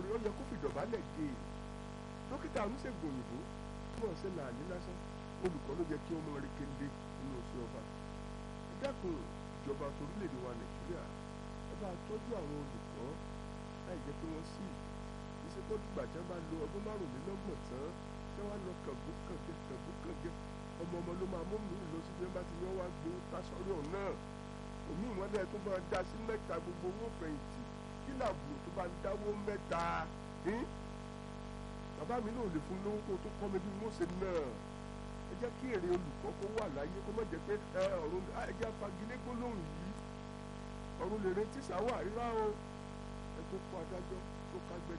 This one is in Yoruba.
rẹ̀ ó yẹ kó fìdọ̀bálẹ̀ gé e dókítà oníṣègùn òyìnbó tí wọ́n ṣe làálí lásán olùkọ́ ló yẹ kí wọ́n mọ rí kéde nínú oṣù ọba ẹ dákun ìjọba torílẹ̀-èdè wa nàìjíríà ẹ bá tọ́jú àwọn olùkọ́ láì jẹ́ pé wọ́n sì ìṣepọ̀ dùgbà tí wọ́n bá lo ọdún márùnlélọ́gbọ̀n tán tí wọ́n á lọ kàngúkàngẹ kàngúkàngẹ ọmọ ọmọ ló máa mú mi lọ sí bí wọ́n bá ti ní wọ́n wá gbé tásọ́rí ọ̀hún náà òmí ìwọ́lẹ̀ tó bá dá sí mẹ́ta gbogbo owó fẹ̀yìntì kí làbùrù tó bá ń dáwó mẹ́ta bàbá mi náà lè fún lówó kó tó kọ́ mi bí wọ́n ṣe náà ẹ jẹ́ kí èrè olùkọ́ kó wà láyé kó má jẹ́ pé ọ̀run ẹ jẹ́ fagilé gbólóhùn yìí ọ̀run lè retí sáwà rírá o ẹ tó kó adájọ́ tó kágbẹ́ni